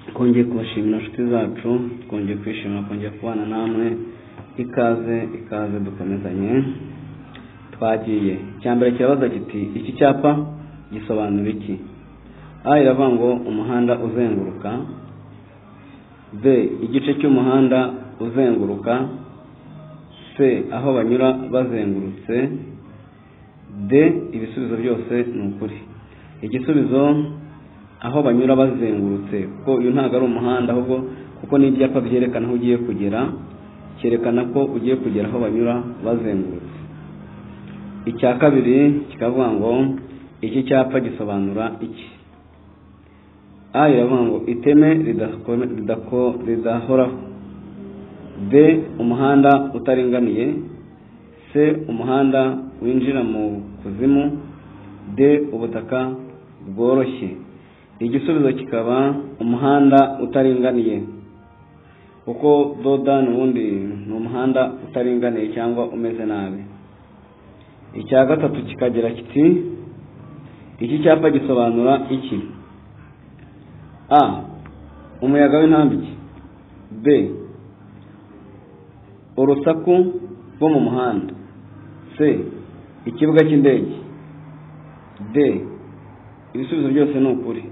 twongeye kubashimira inshuti zacu twongeye kwishimira twongeye kubana namwe ikaze ikaze dukomezanye twagiye mbere kirabaza kiti iki cyapa gisobanura iki a iravuga ngo umuhanda uzenguruka b igice cy'umuhanda uzenguruka c aho banyura bazengurutse d ibisubizo byose ni ukuri igisubizo aho banyura bazengurutse kuko uyu ntabwo ari umuhanda ahubwo kuko ni ibyapa byerekana aho ugiye kugera cyerekana ko ugiye kugera aho banyura bazengurutse icya kabiri kikavuga ngo iki cyapa gisobanura iki a iravuga ngo iteme ridahoraho b umuhanda utaringaniye c umuhanda winjira mu kuzimu d ubutaka bworoshye igisubizo kikaba umuhanda utaringaniye kuko doda n'ubundi ni umuhanda utaringaniye cyangwa umeze nabi icya gatatu kikagira kiti iki cyapa gisobanura iki a umuyaga w'intambike b urusaku rwo mu muhanda c ikibuga cy'indege d ibisubizo byose ni ukuri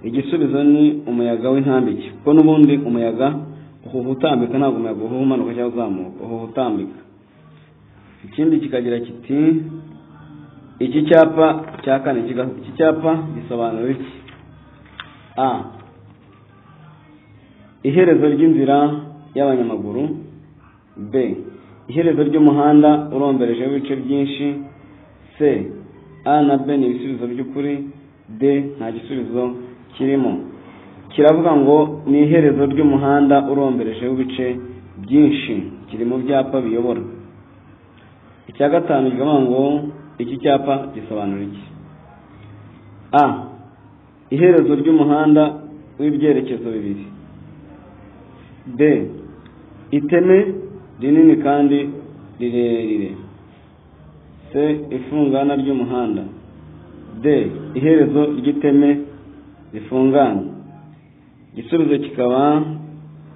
igisubizo ni umuyaga w'intambike kuko n'ubundi umuyaga uhuha utambika ntabwo umuyaga uhuha umanuka cyangwa uzamuka uhuha utambika ikindi kikagira kiti iki cyapa cya kane iki cyapa gisobanura iki a iherezo ry'inzira y'abanyamaguru b iherezo ry'umuhanda uromberejeho ibice byinshi c a na b ni ibisubizo by'ukuri d nta gisubizo kirimo kiravuga ngo ni iherezo ry'umuhanda uromberejeho ibice byinshi kiri mu byapa biyobora icya gatanu kikavuga ngo iki cyapa gisobanura iki a iherezo ry'umuhanda w'ibyerekezo bibiri b iteme rinini kandi rirerire c ifungana ry'umuhanda d iherezo ry'iteme rifungana igisubizo kikaba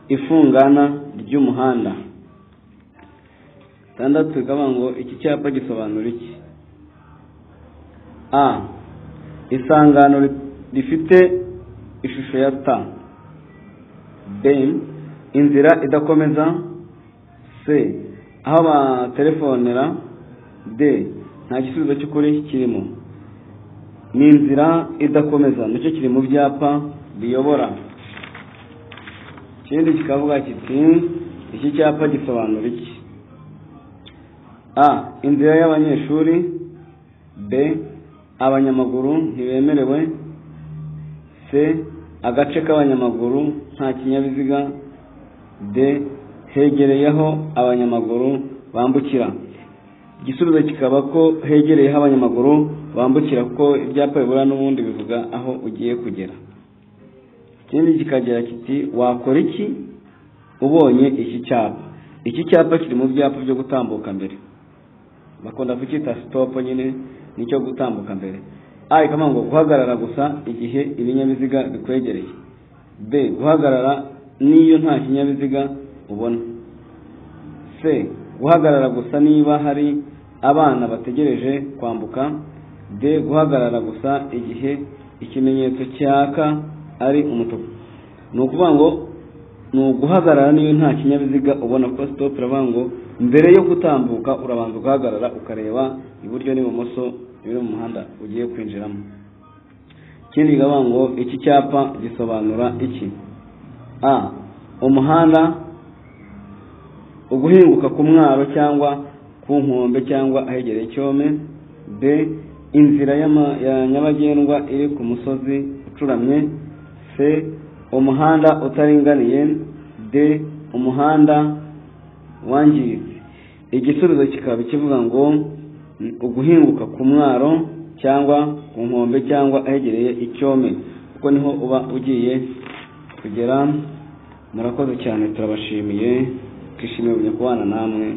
ifungana ry'umuhanda itandatu bikaba ngo iki cyapa gisobanura iki a isangano rifite ishusho ya ta b inzira idakomeza c aho batelefonera d nta gisubizo cy'ukuri kirimo ni inzira idakomeza nicyo kiri mu byapa biyobora ikindi kikavuga kiti iki cyapa gisobanura iki a inzira y'abanyeshuri b abanyamaguru ntibemerewe c agace k'abanyamaguru nta kinyabiziga d hegereyeho abanyamaguru bambukira igisubizo kikaba ko hegereyeho abanyamaguru bambukira kuko ibyapa bibura n'ubundi bivuga aho ugiye kugera ikindi kikagira kiti wakora iki ubonye iki cyapa iki cyapa kiri mu byapa byo gutambuka mbere bakunda kucyita sitopu nyine nicyo gutambuka mbere a ikaba ngo guhagarara gusa igihe ibinyabiziga bikwegereye b guhagarara n'iyo nta kinyabiziga ubona c guhagarara gusa niba hari abana bategereje kwambuka d guhagarara gusa igihe ikimenyetso cyaka ari umutuku ni ukuvuga ngo ni uguhagarara niyo nta kinyabiziga ubona ko sitopu iravuga ngo mbere yo gutambuka urabanza ugahagarara ukareba iburyo n'ibumoso biri mu muhanda ugiye kwinjiramo ikindi kikavuga ngo iki cyapa gisobanura iki a umuhanda uguhinguka ku mwaro cyangwa ku nkombe cyangwa ahegereye icyome b inzira nyabagendwa iri ku musozi ucuramye c umuhanda utaringaniye d umuhanda wangiritse igisubizo kikaba kivuga ngo uguhinguka ku mwaro cyangwa ku nkombe cyangwa ahegereye icyome kuko niho uba ugiye kugera murakoze cyane turabashimiye twishimiye kubana namwe